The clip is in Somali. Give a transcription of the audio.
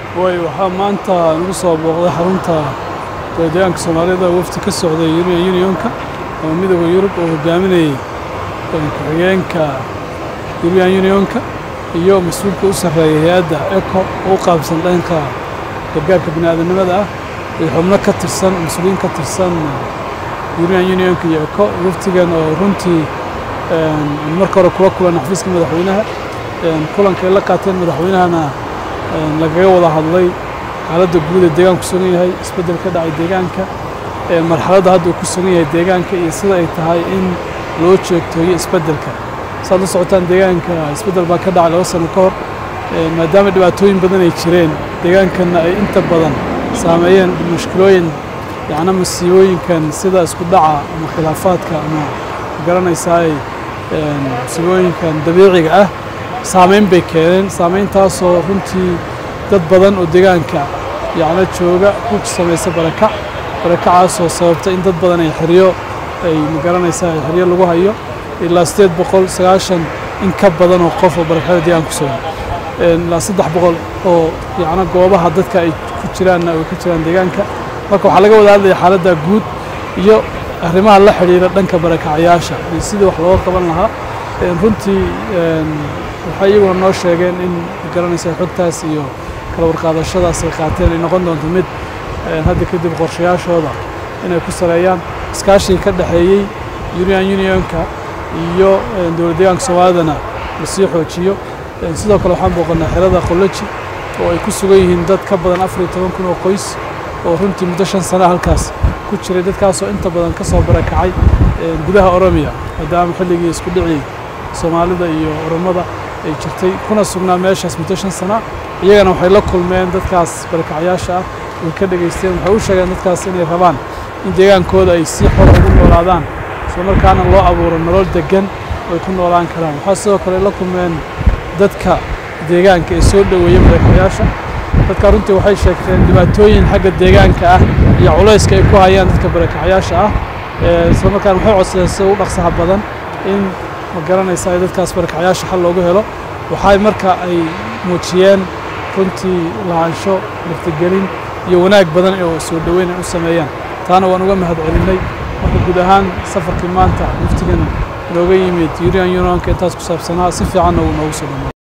way waxaa maanta nagu soo booqday xarunta dowladdeegaanka soomaalida wafdi ka socday European Unionka oo midowda Yurub oo hogaaminayay ku-xigeenka European Unionka iyo mas-uulka u sarreeya hay-adda ECO oo u qaabsan dhanka gargaarka bini'aadanimada ah iyo xubno ka tirsan mas-uuliyiin ka tirsan European Unionka iyo ECO wafdigan oo runtii marka hore kula kulan xafiiska madaxweynaha kulanka ay la qaateen madaxweynahana lagaga wada hadlay xaaladda guud ee deegaanku sugan yahay isbeddel ka dhacay deegaanka marxaladda hadda uu ku sugan yahay deegaanka iyo sida ay tahay in loo joogtooyo isbeddelka saad la socotaan deegaanka isbeddel baa ka dhacay laba sano ka hor maadaama dhibaatooyin badan ay jireen deegaankanna ay inta badan saameeyeen mushkilooyin yacna masiibooyinkan sida isku dhaca ama khilaafaadka ama garanaysaa ay masiibooyinkan dabiiciga ah saameyn bay keeneen saameyntaasoo runtii dad badan oo deegaanka yacno jooga ku samaysa barakac barakacaasoo sababta in dad badan ay xeryo ay magaranaysaa ay xeryo lagu hayo ilaa siddeed boqol sagaashan in ka badan oo qof oo barakacada deegaanka ku sugan ilaa saddex boqol oo yacno goobaha dadka ay ku jiraanna ay ka jiraan deegaanka marka waxaa laga wada hadlaya xaaladda guud iyo arrimaha la xidhiira dhanka barakacayaasha iyo sidii wax looga qaban lahaa runtii waxay iyaguna noo sheegeen in garanaysa xogtaas iyo kala warqaadashadaas ay qaateen ay noqon doonto mid hadda kadib qorshayaashooda inay ku sareeyaan iskaashiga ka dhexeeyey European Unionka iyo dowlad deegaanka Soomaalidana la sii xoojiyo sidoo kale waxaan booqannaa xerada Qollaji oo ay ku sugan yihiin dad ka badan afar iyo toban kun oo qoys oo runtii muddo shan sana halkaas ku jiray dadkaasoo inta badan ka soo barakacay gudaha Oromiya maadaama xilligii isku dhicii Soomaalida iyo Oromada ay jirtay kuna sugnaa meeshaas muddo shan sana iyagana waxay la kulmeen dadkaas barakacyaasha ah way ka dhegaysteen waxay u sheegeen dadkaas inay rabaan in deegaankooda ay si xor ugu noolaadaan isla markaana loo abuuro nolol deggan oo ay ku noolaan karaan waxaa sidoo kale la kulmeen dadka deegaanka ee soo dhoweeya barakacyaasha dadka runtii waxay sheegteen dhibaatooyin xagga deegaanka ah iyo culayska ay ku hayaan dadka barakacyaasha ah isla markaana waxay codsadeen sida u dhaqsaha badan in ma garanaysaa dadkaas barakacyaasha xal loogu helo waxay marka ay muujiyeen runtii lahaansho martigelin iyo wanaag badan oo soo dhoweyn ay u sameeyaan taana waan uga mahad celinnay marka guud ahaan safarkii maanta muftigan nooga yimid European Unionka intaas ku saabsanaa si fiicanna uu noogu soo dhamaaday